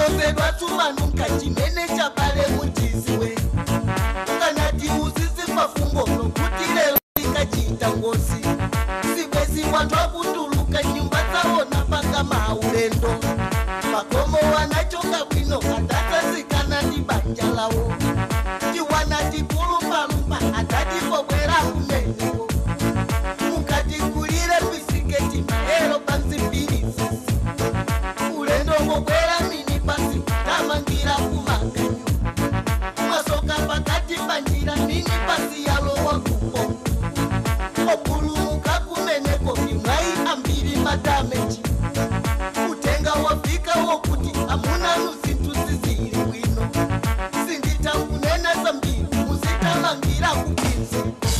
ukalozedwa tumanuka chimene chabale muchiziwe ukanati uzizi mafungo nokuti lero likachita ngozi sibwezi wanthu akutuluka nyumba zawona panga maulendo makomo wanachoka bwino adatazikana ndi banja lawo tiwana tipulumbalumba adatipobwera kumeneko mukati kulire pisiketi maero pansi mbilizi ulendo ngobwera nini pasi tamangira kumakanyo mwasoka pakati panjira nini pasi yalowa kupo opulumuka kumeneko imwai ambiri madameji kutenga wafika wokuti amuna nuzinthu zizili bwino sinditankunena zambiri muzitamangira kupinzi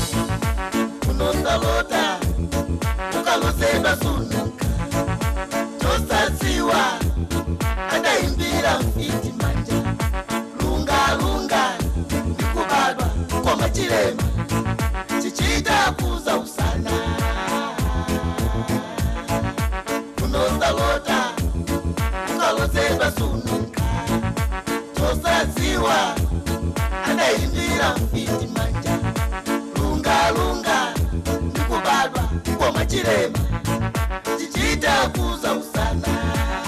kunozalota ukalozedwa sunuka tosaziwa adaimbira mfiti manja lunga lunga ndikubadwa koma chilema chichita kuza usana kunozalota ukalozedwa sunuka tosaziwa adaimbira mfiti manja lunga lunga ndikubadwa koma chilema chichita kuza usana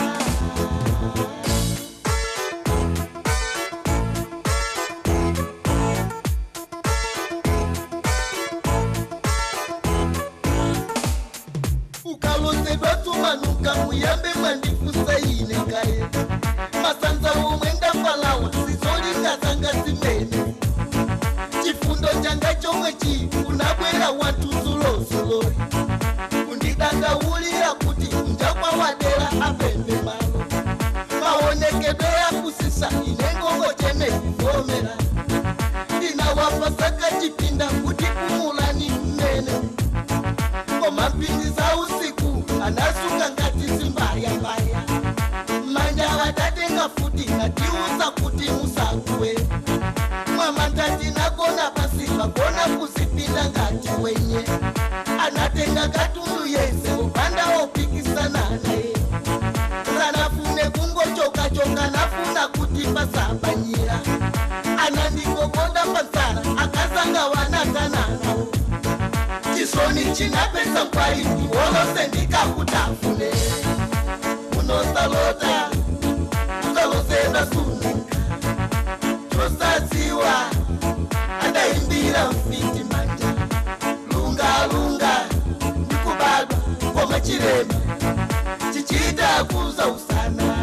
ukalozedwa tumanuka muyambe mwandifusaine kaye masanza omwe ndafalawa sizolingazanga zimene chifundo changa chomwe chi unabwera watuzulozulori kundidangaulira kuti mjakwa wadera apembe malo maonekedwe yakusisa inengongo chene kuvomera inawapasaka chipinda kuti kumulani mmene koma mpindi za usiku anasunga ngati zimbayambaya manja watatenga futi natiuza kuti musakuwe mwamandati nakona pasi vakona kuzipinda ngati wenye anatenga katundu yese upanda wopikisana naye sanafune kungochokachoka nafuna kuti pasabanyira anandikokonda panzara akasanga wanatananawo chisoni chinapesa mkwaliti wolose ndikakutafune unosalota ukalosenda sunuka tosaziwa adaimbira mfiti manja lunga lunga ndikubadwa koma chilema chichita kuza usana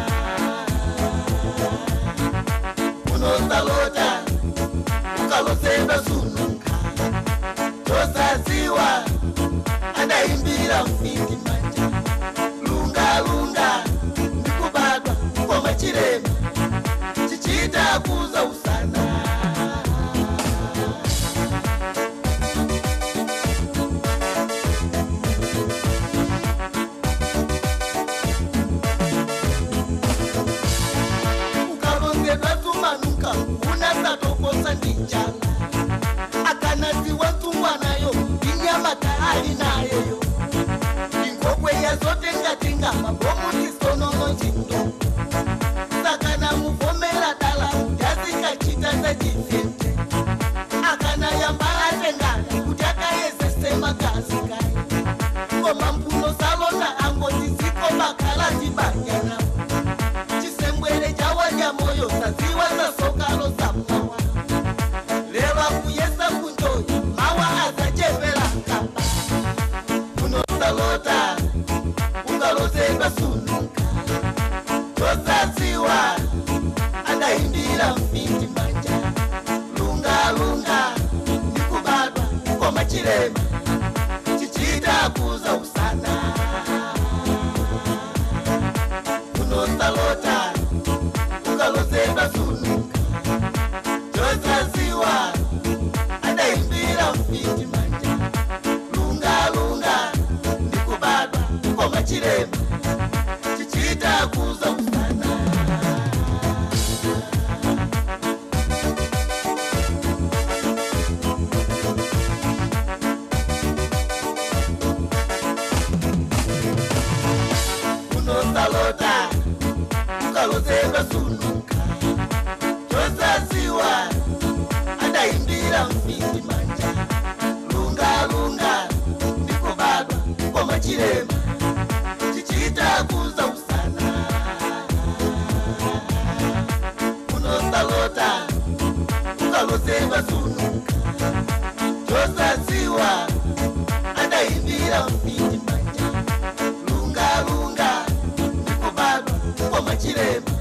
unosalota ukalosenda sunuka tosaziwa adaimbira mfiti manja lunga lunga ndikubadwa koma chilema chichita kuza usana ukalonzedwa tumanuka unasatokosa ndinjala akanaziwa tsungwanayo inyama taali nayeyo ingokwe yazotengatenga mabomu tisonono chindo saka namuvomera dala yasikachita sechifete akana yamba atengana kuti akayezese magazi kaye koma mpuno salonda angoti ziko makala tibanyana chisembwere chawadya moyo saziwa sasokalo sammawa leva kuyesa kunjoyi mawa azachepera nkamba unosalota ungalozedwa sunuka tosaziwa adaimbira mfiti manja lunga lunga ndikubadwa koma chilema chichita kuza usana unosalota ungalozedwa sunuka tosaziwa adaimbira mfiti manja lunga lunga ndikubadwa koma chilema chichita kuza usana unosalota ukalozedwa sunuka chirema chichiita kuza usana unosalota ukaloseva sunuka josatsiwa adaimbira mpindi manja lunga lunga ndikubadwa kwamachirema